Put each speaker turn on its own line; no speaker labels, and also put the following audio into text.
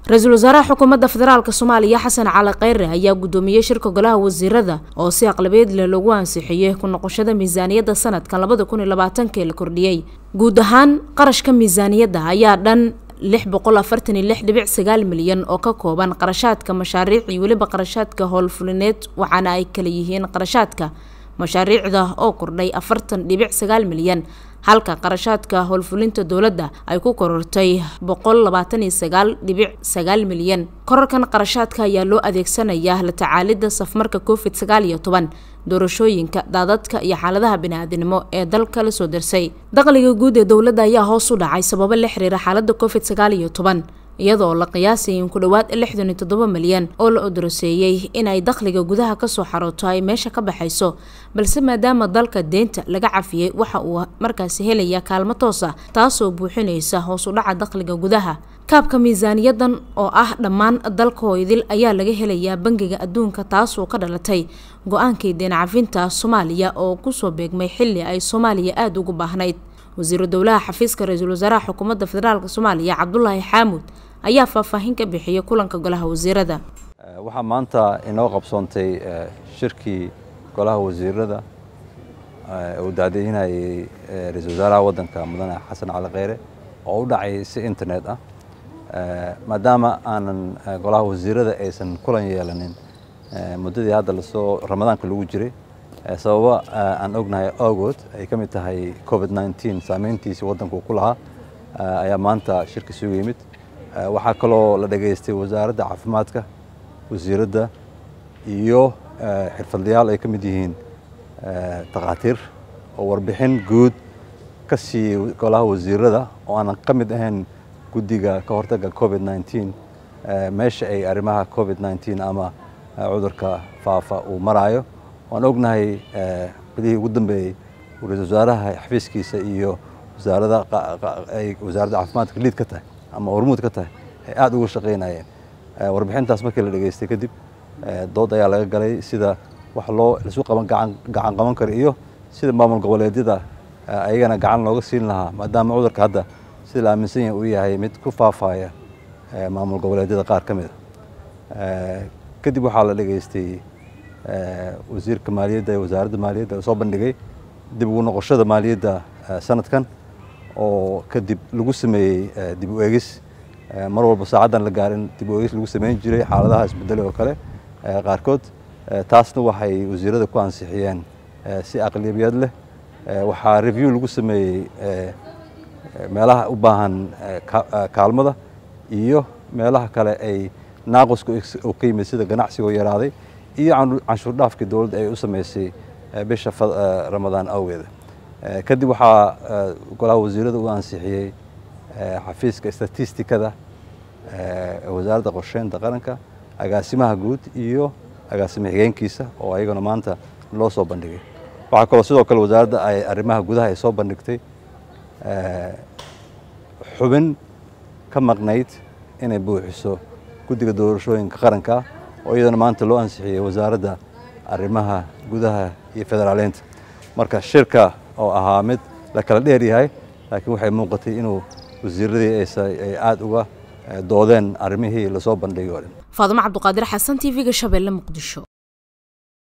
ra-iisul wasaaraha xukuumadda federaalk soomaaliya xasan cali kheyre ayaa guddoomiyey shirka golaha wasiirada oo si aqlabeed leh lagu ansixiyey ku noqoshada miisaaniyadda sanadkan labada kun iyo labaatanka ee la kordhiyey guud ahaan qarashka miisaaniyadda ayaa dhan lix boqol afartan iyo lix dhibic sagaal milyan oo ka kooban qarashaadka mashaariic iyo weliba qarashaadka howlfulineed waxaana ay kala yihiin qarashaadka mashaariicda oo kordhay afartan dhibic sagaal milyan halka qarashaadka howlfulinta dowladda ay ku korortay boqol labaatan iyo sagaal dhibic sagaal milyan korarkan qarashaadka ayaa loo adeegsanayaa la tacaalidda safmarka covid sagaal iyo toban doorashooyinka daadadka iyo xaaladaha bini-aadinimo ee dalka la soo darsay dakhliga guud ee dowladda ayaa hoos u dhacay sababo la xiriira xaaladda covid sagaal iyo toban iyadoo la qiyaasayay in ku dhowaad lixdan iyo toddoba milyan oo la odoroseeyey inay dakhliga gudaha kasoo xarooto ay meesha ka baxayso balse maadaama dalka deynta laga cafiyey waxa uu markaasi helaya kaalmo toos ah taasoo buuxinaysa hoos u dhaca dakhliga gudaha kaabka miisaaniyadan oo ah dhammaan dalka hoydil ayaa laga helayaa bangiga adduunka taasoo ka dhalatay go-aankii deen cafinta soomaaliya oo kusoo beegmay xilli ay soomaaliya aada ugu baahnayd wasiiru dowlaha xafiiska ra-iisul wasaaraha xukuumadda federaalk soomaaliya cabdulaahi xaamuud ayaa faahfaahin ka bixiyay kulanka golaha wasiirada
waxaa maanta inoo qabsoontay shirkii golaha wasiirada uu daadinayay ra-iisul wasaaraha waddanka mudane xasan cali kheyre oo u dhacay si internet ah maadaama aanan golaha wasiirada aysan kulan yeelanin muddadii hadda lasoo ramadaanka lagu jiray sababo aan ognahay awgood ay ka mid tahay covid nneteen saameyntiisii waddanku ku lahaa ayaa maanta shirka isugu yimid waxaa kaloo la dhageystay wasaaradda caafimaadka wasiiradda iyo xirfadlayaal ay ka mid yihiin takhaatiir oo warbixin guud ka siiyey golaha wasiirada oo aanan ka mid ahayn guddiga ka hortagga covid nneteen meesha ay arrimaha covid nneteen ama cudurka faafa uu maraayo waan ognahay bilihii ugu dambeeyey ra-isul wasaaraha xafiiskiisa iyo wasaaradda wasaaradda caafimaadka liid ka tahay ama hormuud ka tahay ay aada uga shaqaynayeen warbixintaas markii la dhageystay kadib dood ayaa laga galay sida wax loo isu qaban gacan gacan qaban karo iyo sida maamul goboleedyada ayagana gacan looga siin lahaa maadaama cudurka hadda sida la aaminsan yahay uu yahay mid ku faafaya maamul goboleedyada qaar ka mid a kadib waxaa la dhageystay wasiirka maaliyadda ee wasaaradda maaliyadda oo soo bandhigay dib ugu noqoshada maaliyadda sanadkan oo kadib lagu sameeyey dib u eegis mar walba saacaddan la gaarin dib u eegis lagu sameyn jiray xaaladaha isbedelay oo kale qaarkood taasna waxay wasiirada ku ansixiyeen si aqlabiyad leh waxaa review lagu sameeyey meelaha u baahan kaalmada iyo meelaha kale ay naaqusku oo ka yimid sida ganacsigoo yaraaday iyo canshuur dhaafkii dowladda ay u sameysay bisha ramadaan awgeeda kadib waxaa golaha wasiirada u ansixiyey xafiiska statistikada wasaaradda qorsheynta qaranka agaasimaha guud iyo agaasimo xigeenkiisa oo ayagana maanta loo soo bandhigay waxaa kaloo sidoo kale wasaaradda ay arrimaha gudaha ay soo bandhigtay xubin ka maqnayd inay buuxiso guddiga doorashooyinka qaranka oo iyadana maanta loo ansixiyey wasaaradda arrimaha gudaha iyo federaaleynta marka shirka oo ahaa mid la kala dheer yahay laakiin waxay muuqatay inuu wasiiradii ay aada uga doodeen arrimihii lasoo bandhigay oo dhan
faadimo cabduqaadir xasan t v-ga shabeelle muqdisho